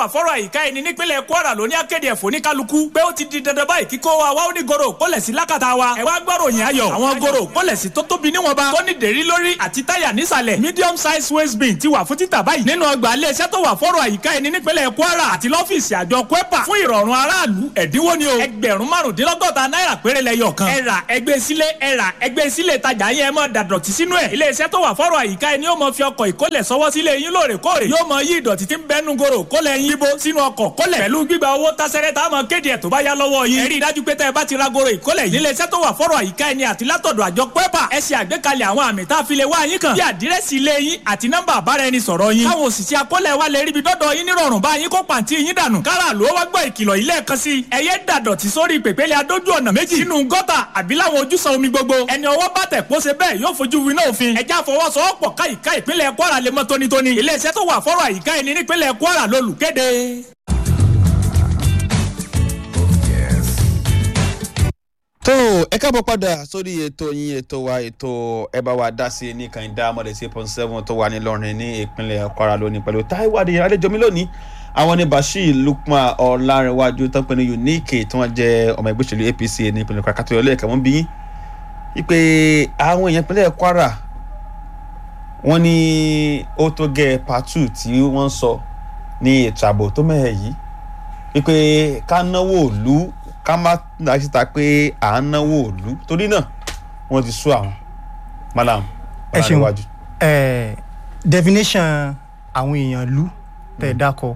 wà fọ́rọ̀ àyíká ẹni nípínlẹ̀ Kwara ló ní akéde ẹ̀fọ́ ní kálukú pé ó ti di dandan báyìí kíkó wa wá ó ní goro kólẹ̀ sí lákàtà wa ẹ wá gbọ́rọ̀ yẹn ayọ̀ àwọn goro kólẹ̀ sí tó tóbi níwọ̀nba tó ní dèrí lórí àti táyà nísàlẹ̀ medium size waste bin ti wà fún títà báyìí nínú ọgbà iléeṣẹ́ tó wà fọ́rọ̀ àyíká ẹni nípínlẹ̀ Kwara àti lọ́fíìsì àjọ kwepa fún ìrọ̀rùn aráàlú ẹ̀dínwó ni o ẹgbẹ̀rún márùndínlọ́gọ́ta náírà péré lẹ́yọ̀ kan ẹ rà ẹgbẹ́ sílé ẹ rà ẹgbẹ́ sílé ìtajà yẹn mọ́ dàdọ̀tí sínú ẹ̀ iléeṣẹ́ tó wà fọ́rọ̀ àyíká ẹni yóò mọ fi ọkọ̀ ìkólẹ̀ sọwọ́ sílé yín lóòrèkóòrè yóò mọ yí ìdọ̀tí tí ń bẹ́nu goro kólẹ̀ yín bó sínú ọkọ̀ kólẹ̀ pẹ̀lú gbígba owó tásẹ́rẹ́ tá a mọ kéde ẹ̀ tó bá yá lọ́wọ́ yín ẹ rí i dájú pé tẹ́ ẹ bá ti ra goro ìkólẹ̀ yìí iléeṣẹ́ tó wà fọ́rọ̀ àyíká ẹni àti látọ̀dọ̀ àjọ pẹ́pà ẹ ṣe àgbékalẹ̀ àwọn àmì tá a fi lè wá yín kàn bí àdírẹ́sì ilé yín àti nọ́mbà àbáraẹnisọ̀rọ̀ yín káwọn òṣìṣẹ́ akólẹ̀ wa lè ríbi dọ́dọ̀ yín nírọ̀rùn bá yín kó pàǹtí yín dànù kára ló wá gbọ́ ìkìlọ̀ ilé ẹ̀kan sí ẹ yé dàdọ̀tí sórí pèpéle adójú ọ̀nà méjì sínú gọ́tà àbí láwọn ojúsàn omi gbogbo ẹni ọwọ́ bá tẹ̀ kó ṣe bẹ́ẹ̀ yóò fojú winá òfin ẹjẹ́ àfọwọ́sowọ́pọ̀ káyìíká ìpínlẹ̀ Kwara lè mọ́ tónítóní iléeṣẹ́ tó wà fọ́rọ̀ àyíká ẹni nípínlẹ̀ Kwara lólùkéde. tó ẹ káàbọ̀ padà sórí ètò yín ètò wa ètò ẹ bá wa dá sí ní kànìdá mọ̀lẹ́ sí point seven tó wà nílọrin ní ìpínlẹ̀ Kwara lónìí pẹ̀lú Táíwò Adéyẹmí àlejò mi lónìí àwọn ní Bashir Lukman Ọlárẹ̀wájú tó ń pè ní Unique tí wọ́n jẹ́ ọmọ ẹgbẹ́ òṣèlú APC ní ìpínlẹ̀ Kwara kátó yọlé ẹ̀ka wọ́n bí wípé àwọn èèyàn ìpínlẹ̀ Kwara wọ́n ní ó tó gẹ́ pàtó tí wọ́n sọ ní ètò ààbò tó mẹ́hẹ̀ yìí wípé ká náwó òlu ká má dá síta pé à ń náwó òlu torí náà wọ́n ti sú àwọn malam ẹ ṣeun Ọlárẹ̀wájú. ẹ definition àwọn èèyàn lú tẹ̀ dákọ̀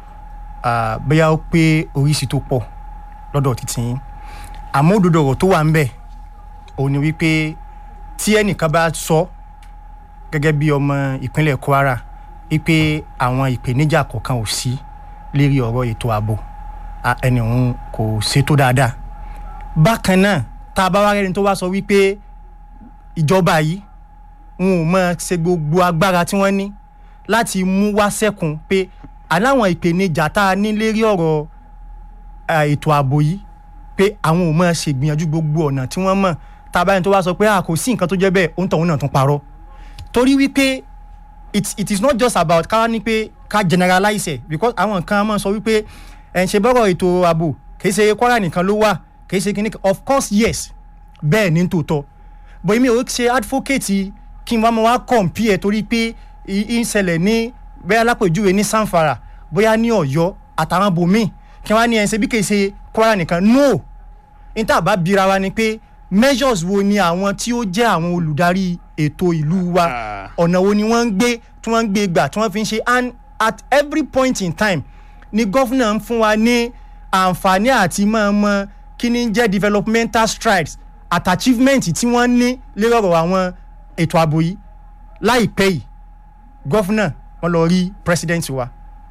ah, bóyá ó pé oríṣi tó pọ̀ lọ́dọ̀ títí yín àmọ́ òdodo ọ̀rọ̀ tó wà ń bẹ̀ òun ni wípé tí ẹnìkan bá sọ gẹ́gẹ́ bí ọmọ ìpínlẹ̀ Kwara wípé àwọn ìpèníjà kọ̀ọ̀kan ò sí lérí ọ̀rọ̀ ètò ààbò ah, ẹni òun kò ṣètò dáadáa bákan náà tá a bá wá rẹ́ni tó wá sọ wípé ìjọba yìí wọn ò mọ ṣe gbogbo agbára tí wọ́n ní láti mú wá sẹ́kùn pé aláwọn ìpèníjà tá a ní lérí ọ̀rọ̀ eh, ètò ààbò yìí pé àwọn ò mọ ṣègbìyànjú gbogbo ọ̀nà tí wọ́n mọ̀ tá a bá yẹn tó wá sọ pé a kò sí nǹkan tó jẹ́ bẹ́ẹ̀ òun tọ̀hún náà tún parọ́ torí wípé it, it is not just about ká ní pé ká generalize ẹ̀ because àwọn kan máa sọ wípé ẹ̀ ń ṣe bọ́rọ̀ ètò ààbò kì í ṣe Kwara nìkan ló wà kì í ṣe kíní of course yes bẹ́ẹ̀ ní tòótọ́ but èmi ò ṣe advocate kí n wá máa wá compare torí pé ì- ń ṣẹlẹ̀ ní bóyá lápèjúwe ní Zamfara bóyá ní Ọ̀yọ́ àtàwọn bòmíì kí wọ́n á ní ẹ̀ ń ṣe bí kì í ṣe Kwara nìkan no níta bá bira wa ni pé measures wo ni àwọn tí ó jẹ́ àwọn olùdarí ètò ìlú wa Ah. ọ̀nà wo ni wọ́n ń gbé tí wọ́n ń gbé gbà tí wọ́n fi ń ṣe and at every point in time ni gọ́fúnà ń fún wa ní àǹfààní àti máa mọ kí ni ń jẹ́ developmental strides at achievement tí wọ́n ní lórí ọ̀rọ̀ àwọn ètò ààbò yìí láìpẹ́ yìí gọ́fúnà wọ́n lọ rí president wa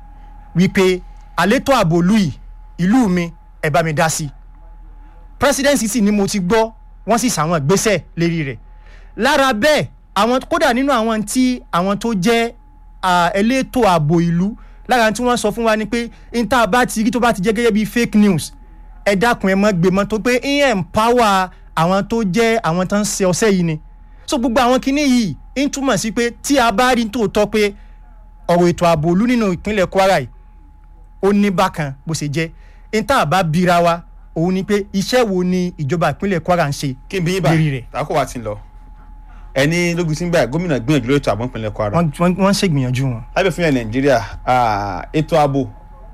wípé àlétò ààbò ìlú yìí ìlú mi ẹ bá mi dá sí i presidency sì ni mo ti gbọ́ wọ́n sì sàwọn ìgbésẹ̀ lérí rẹ̀ lára bẹ́ẹ̀ àwọn kódà nínú àwọn tí àwọn tó jẹ́ ah, elétò ààbò ìlú lára tí wọ́n sọ fún wa ni pé níta bá ti rí tó bá ti jẹ́ gẹ́gẹ́ bí fake news ẹ dákun ẹ mọ́ gbé mọ́ tó pé ń empower àwọn tó jẹ́ àwọn tó ń ṣe ọṣẹ́ yìí ni so gbogbo àwọn kinní yìí ń túmọ̀ sí pé tí a bá rí tòótọ́ pé ọ̀rọ̀ ètò ààbò ìlú nínú ìpínlẹ̀ Kwara yìí ó ní bákan bó ṣe jẹ́ níta bá bira wa òun ni pé iṣẹ́ wo ni ìjọba ìpínlẹ̀ Kwara ń ṣe kí n bí yín lérí báyìí rẹ̀. tàkó wa ti ń lọ ẹni lógun tí ń báyìí gómìnà gbìyànjú lórí ètò ààbò ìpínlẹ̀ Kwara wọ́n wọ́n- wọ́n ń ṣègbìyànjú wọn. lábẹ́ fún yẹn Nàìjíríà ah, ètò ààbò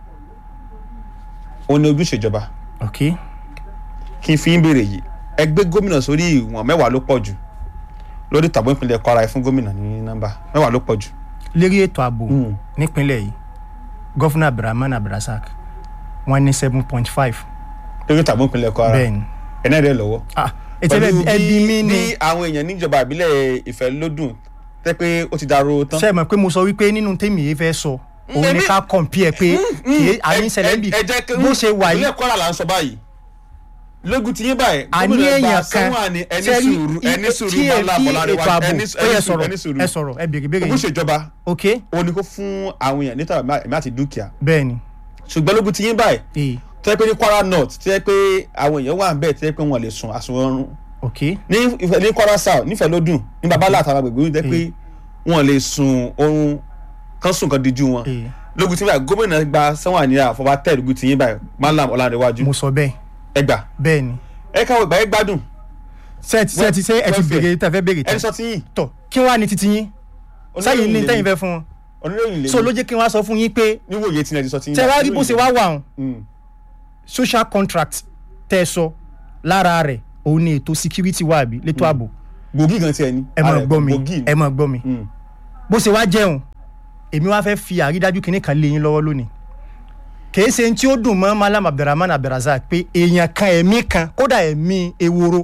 òun ni ojúṣe ìjọba ok kí n fi ń béèrè yìí ẹgbẹ́ gómìnà sórí ìwọ̀n mẹ́wàá ló pọ̀ jù lórí ètò ààbò ìpínlẹ̀ Kwara ẹ fún gómìnà ní nọ́mbà mẹ́wàá ló pọ̀ jù. lérí ètò ààbò Mm. nípínlẹ̀ yìí gọ́fúnà abdulrahman abdulrasaq wọ́n ní seven point five lórí ètò ààbò ìpínlẹ̀ Kwara bẹ́ẹ̀ ni. ẹ̀ náà rẹ̀ lọ́wọ́. ah ètò pẹ̀lú ẹbí mi ni bí àwọn èèyàn níjọba ìbílẹ̀ Ìfẹ́lódùn tẹ́ pé ó ti dárò tán. ṣe é mọ̀ pé mo sọ wípé nínú tèmi yìí fẹ́ sọ òun ni èmi- ká compare pé kì í àní ìṣẹ̀lẹ̀ ń bì ẹ jẹ́ kí bó ṣe wà yìí ìpínlẹ̀ Kwara là ń sọ báyìí lógun ti yín báyìí àní gómìnà gba èèyàn kan sẹ́wọ̀n ni ẹni ṣe rí sùúrù ẹni i- sùúrù tí máa è- la tí bọ̀ lára ètò wa ààbò ẹni ó yẹ sùúrù sọ̀rọ̀ ẹni sùúrù ẹ sọ̀rọ̀ ẹ bèrè bèrè ogún yìí ṣèjọba ok ó ní kó fún àwọn èèyàn níta ẹ̀mí àti dúkìá bẹ́ẹ̀ ni ṣùgbọ́n lógun ti yín báyìí ee tó yẹ pé ní Kwara North tó yẹ pé àwọn èèyàn wà ń bẹ̀ tó yẹ pé wọ́n lè sùn àsùnwọ̀n ok ní Ifẹ̀- ní Kwara South nífẹ̀lódùn ní babalá àtàwọn agbègbè tó yẹ pé wọ́n lè sùn oorun kan sùn kan díjú wọn ee lógun tí yín báyìí gómìnà gba sanwó àníyá fọba tẹ lógun tí yín báyìí malam ọlárẹwájú mo sọ bẹ́ẹ̀ ẹ gbà bẹ́ẹ̀ ni ẹ káwọ ìgbà yẹn gbádùn sẹ́ẹ̀tì sẹ́ẹ̀tì ṣé ẹ ti welfare. béèrè tẹ́ fẹ́ béèrè ẹni tán sọ ti yín tọ̀ kí wàá ní titi yín sẹ́yìn ní tẹ́yìn fẹ́ fún wọn oníròyìn lè so ló jẹ́ kí wọ́n á sọ fún yín pé níwòye tí ẹ ti sọ ti yín tẹ́ wá rí bó ṣe wá wà hàn Mm. social contract tẹ́ ẹ sọ lára rẹ̀ òun ni ètò security wà bí létò ààbò gbòógì gan tiẹ̀ ni ẹ máa Ara ẹ̀ gbọ́ mi gbòógì ni. ẹ máa gbọ́ mi Mm. bó ṣe wá jẹun èmi wá fẹ́ fi àrídájú kinní kan lé yín lọ́wọ́ lónìí kìí ṣe tí ó dùn mọ́ malam abdulrahman abdulrazak pé èèyàn kan ẹ̀mí kan kódà ẹ̀mí ewúro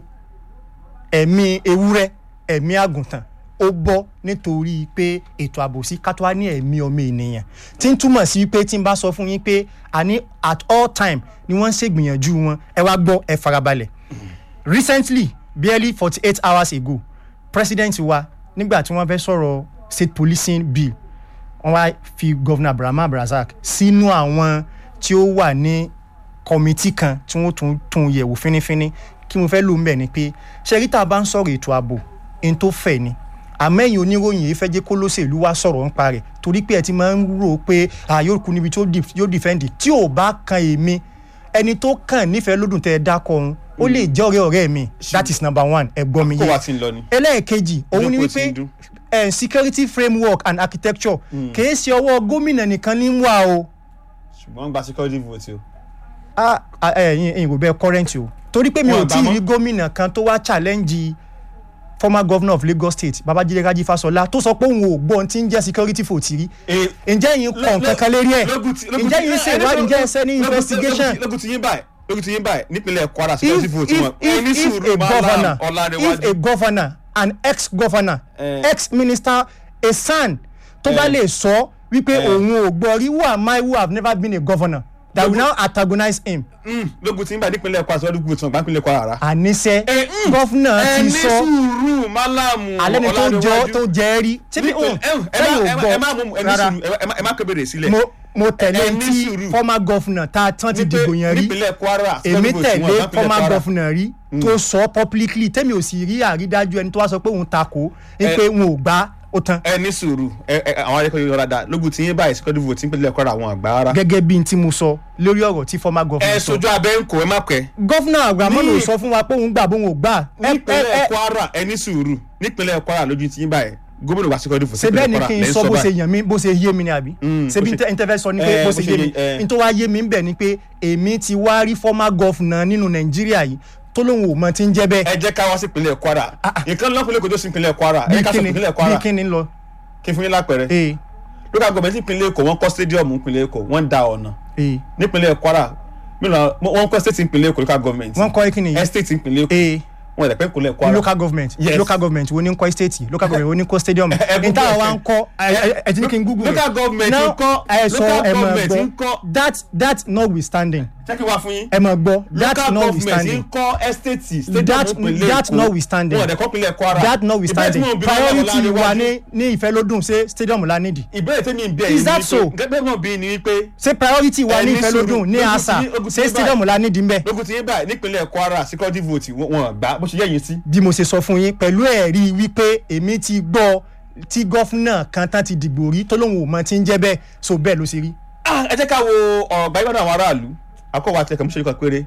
ẹ̀mí ewúrẹ́ ẹ̀mí àgùntàn ó bọ́ nítorí pé ètò àbòsí kátó wá ní ẹ̀mí ọmọ ènìyàn tí ń túmọ̀ sí pé tí n bá sọ fún yín pé àní at all time ni wọ́n ń ṣègbìyànjú wọn ẹ wá gbọ́ ẹ farabalẹ̀ recently barely forty eight hours ago president wa nígbà tí wọ́n fẹ́ sọ̀rọ̀ state policing bill wọ́n wá fi governor abraham abrazak sínú àwọn tí ó wà ní kọmitì kan tí wọ́n tún tún yẹ̀wò fínífíní kí mo fẹ́ lò ń bẹ̀ ni pé ṣẹ́rí tá a bá ń sọ̀rọ̀ ètò ààbò ẹni tó fẹ̀ ni àmẹ́yìn oníròyìn yìí fẹ́ jẹ́ kó lóṣèlú wá sọ̀rọ̀ nípa rẹ̀ torí pé ẹ ti máa ń rò ó pé à yóò kú níbi tí ó dif- yóò dìfẹ́ǹdì tí ò bá kan èmi ẹni tó kàn nífẹ̀ẹ́ lódùn tẹ́ ẹ dákọ̀ ọ̀hún ó lè jẹ́ ọ̀rẹ́ ọ̀rẹ́ mi that is number one ẹ gbọ́ mi kó yé wa ti ń lọ ni. ẹlẹ́ẹ̀kejì òun ni Ìjókòó ti wípé ń dún. eh, security framework and architecture kìí ṣe ọwọ́ gómìnà nìkan ní wà o ṣùgbọ́n gba security vote o. Ah, ah, ẹ̀yin ẹ̀yin kò bẹ́ẹ̀ current o torí pé mi Wọn ò tí ì àgbà rí gómìnà kan tó wá challenge former governor of Lagos State Babájídé Rájí Fáṣọlá tó sọ pé òun ò gbọ́ ohun tí ń jẹ́ security vote rí Eh, ǹjẹ́ yín kàn kankan lérí ẹ̀ lógun ti- lógun ǹjẹ́ ti- yín eh, ṣe eh, ìwádìí lógun- ǹjẹ́ ẹ ṣe ní lógun ti- investigation lógun ti- lógun ti yín báyìí lógun ti yín báyìí nípínlẹ̀ Kwara security if vote if wọn. if ẹni if sùúrù a Malam governor if Ọlárẹwájú. a governor an ex-governor Eh. ex-minister a son tó bá Eh. lè sọ wípé Eh. òun ò gbọ́ rí who am I who have never been a governor that will Lógun- now antagonize him Mm, lógun ti yín báyìí nípínlẹ̀ Kwara security vote wọn gba nípínlẹ̀ Kwara rárá. àníṣe Eh, mm. gọ́fúnà ti ẹni sọ sùúrù Malam alẹ́ ni tó jọ Ọlárẹwájú. tó jẹ́ rí síbi Nípìn- òun ẹ- ẹ má- sẹ́yìn ò ẹ má- ẹ má mú gbọ́ ẹni rárá sùúrù ẹ má- ẹ má kébèrè sílẹ̀. mo mo tẹ̀lé Ẹ ní tí sùúrù. former governor tá a tán ti Ní pé dìbò yẹn rí nípínlẹ̀ Kwara èmi security vote wọn tẹ̀lé gba nípínlẹ̀ former Kwara. governor rí tó sọ publicly tẹ́mi ò sì rí àrídájú ẹni tó wá sọ pé òun takò ní Ẹ- pé wọn ò gbá ó tán ẹ ní sùúrù ẹ ẹ àwọn akẹ́kọ̀ọ́ yóò dáadáa lógun tí yín báyìí security vote nípínlẹ̀ Kwara àwọn àgbà rárá. gẹ́gẹ́ bí n tí mo sọ lórí ọ̀rọ̀ tí former ẹ governor sọ sojú abẹ́ ń kó ẹ má pẹ́. governor abrahamu Ní- ò sọ fún wa pé òun gbà bóun ò gbà ẹ ẹ nípínlẹ̀ ẹ Kwara ẹ ní sùúrù nípínlẹ̀ Kwara lójú tí yín báyìí gómìnà wa security vote ṣe bẹ́ẹ̀ ni nípínlẹ̀ kí n Kwara sọ bó ṣe báyìí. yàn mí bó ṣe yé mi ni àbí Mm, ṣe bí bó ṣe- n tẹ́ fẹ́ sọ ni Eh, pé bó bó ṣe ṣe yé mi yé, eh. n tó wá yé mi ń bẹ̀ ni pé èmi ti wá rí former governor nínú nàìjíríà yìí tó lóun ò mọ ti ń jẹ́ bẹ́ẹ̀ ẹ jẹ́ ká wá sí ìpínlẹ̀ Kwara nǹkan lọ́kùnrin kò tó sí ìpínlẹ̀ Kwara ẹ bí ká sọ kíni ìpínlẹ̀ bí Kwara kíni ń lọ kí n fún yín lápẹẹrẹ ee local government ìpínlẹ̀ Èkó wọ́n kọ́ stadium ìpínlẹ̀ Èkó wọ́n da ọ̀nà ee nípínlẹ̀ Kwara mìíràn wọ́n kọ́ state ìpínlẹ̀ Èkó local government wọ́n kọ́ kíni yìí estate ìpínlẹ̀ Èkó ee wọ́n ẹ̀dẹ̀ pẹ́ ìpínlẹ̀ Kwara local government Yes. local government wo ni ń kọ́ estate local government wo ni ń kọ́ stadium ẹ n Google táwa ẹ. wa ń kọ́ ẹ- ẹ- ẹ ti ní kí n google local government Now, ń kọ́ ẹ sọ local ẹ mọ̀ government ń gbọ́ kọ́ that that notwithstanding jẹ́ kí n wá fún yín ẹ mọ̀ gbọ́ that local government ń notwithstanding kọ́ estate stadium That- ìpínlẹ̀ that Èkó notwithstanding. wọ́n ẹ̀dẹ̀ kọ́ ìpínlẹ̀ Kwara that notwithstanding Ìbéèrè tí mo bi lọ́wọ́ priority Ọlárẹwájú- wa ní ní ìfẹ́lódùn ṣe stadium la nídìí ìbéèrè tí mi ń bẹ̀ Is yìí that ni so? wípé gẹ́gẹ́ náà bí ni wípé ṣé priority wa Ẹ ní ní ìfẹ́lódùn sùúrù. ní Lógun àṣà tí- lógun tí ṣé báyìí- stadium la nídìí ń bẹ̀ lógun tí yín báyìí nípínlẹ̀ Kwara security vote wọ́n wọ́n gbà bó ṣe yẹ yín sí. bí mo ṣe sọ fún yín pẹ̀lú ẹ̀rí wípé èmi ti gbọ́ tí gọ́fúnà kan tán ti dìgbò rí tó lóun ò mọ tí ń jẹ́ bẹ́ẹ̀ so bẹ́ẹ̀ ló ṣe rí. Ah, ẹ jẹ́ ká wo ọ̀rọ̀ gbajúmọ̀ àwọn aráàlú akọ́wà àti ẹ̀kọ́ mọ́ṣẹ́lú kan péré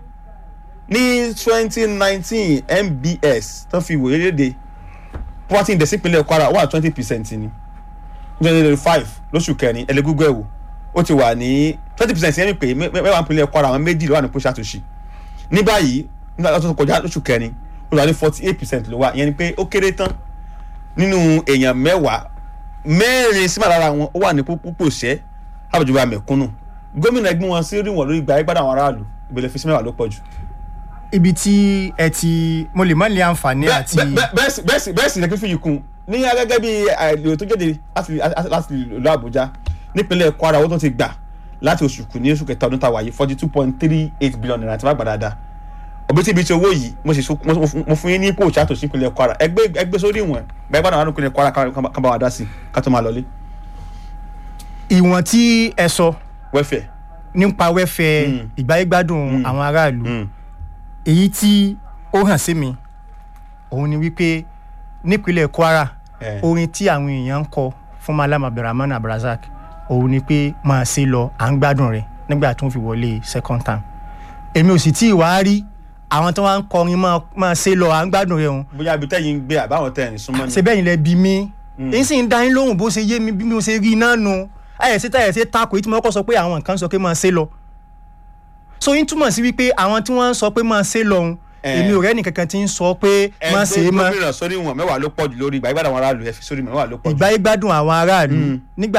ní twenty nineteen MBS tó fi ìwòye léde poverty index ìpínlẹ̀ Kwara wà twenty percent ni twenty twenty five lóṣù kẹrin ẹlẹ́gúgbọ́ ẹ̀wò ó ti wà ní twenty percent yẹn mi pé mẹ́- mẹ́wàá ìpínlẹ̀ Kwara àwọn méjì ló wà ní kóṣà tó ṣì ní báyìí nígbà tó kọjá lóṣù kẹrin ó wà ní forty eight percent ló wà ìyẹn ni pé ó kéré tán nínú èèyàn mẹ́wàá mẹ́rin sí màlára wọn ó wà ní púpọ̀ ṣẹ́ àbùjọba mẹ̀kúnnù gómìnà ẹgbẹ́ wọn sí rí wọn lórí ìgbà ẹgbàdàn àwọn aráàlú ìbẹ̀lẹ̀ fi sí mẹ́wàá ló pọ̀ jù. ibi tí ẹ ti mo lè má lè àǹfààní Bẹ́ẹ̀- àti bẹ́ẹ̀- bẹ́ẹ̀- bẹ́ẹ̀ sì- bẹ́ẹ̀ sì bẹ́ẹ̀ sì lẹ́kí fún yìí kún ní gẹ́gẹ́ bí àìlè tó jáde láti láti ìlú Àbújá nípínlẹ̀ Kwara owó tó ti gbà láti oṣù kù ní oṣù kẹta ọdún tàwa yìí forty two point three eight billion naira tí wọ́n gbà dáadáa òbítíbitì owó yìí mo sì so- mo- mo- mo fún yín ní ipò òṣàtò sí ìpínlẹ̀ Kwara ẹgbẹ́ ẹgbẹ́ sórí ìwọ̀n gbẹ́gbàdàn àwọn ìpínlẹ̀ Kwara ká- ká bá wa dá sí ká tó máa lọlé ìwọ̀n tí ẹ sọ wẹ́fẹ̀. nípa wẹ́fẹ̀ Mm. ìgbáyégbádùn àwọn aráàlú èyí tí ó hàn sí mi òun ni wípé nípínlẹ̀ Kwara Eh. orin tí àwọn èèyàn ń kọ fún Malam Abdulrahman Abdulrasaq òun ni pé máa ṣe lọ à ń gbádùn rẹ̀ nígbà tó ń fi wọlé second term èmi ò sì tí ì wá rí àwọn tó wá ń kọrin máa máa ṣe lọ à ń gbádùn rẹ̀ òun bóyá ibi tẹ́yìn ń gbé àbáwọn tẹ́ ẹ̀ ní súnmọ́ ni. ṣe bẹ́ẹ̀ ni lẹ bí mi èyí sì ń dá yín lóhùn bó ṣe yé mi bí mo ṣe rí iná nu ayẹ̀sí táyẹ̀sí tako èyí tí mo kọ́ sọ pé àwọn nǹkan sọ pé máa ṣe lọ so yín túmọ̀ sí wípé àwọn tí wọ́n ń sọ pé máa ṣe lọ òun Eh. èmi ò rẹ́ nìkankan tí ń sọ pé máa ṣe é ẹgbẹ́ mọ́ gómìnà sórí wọn mẹ́wàá ló pọ̀ jù lórí ìgbà ìgbàdàn àwọn aráàlú ẹ fi sórí mẹ́wàá ló pọ̀ jù. ìgbáyé gbádùn àwọn aráàlú nígbà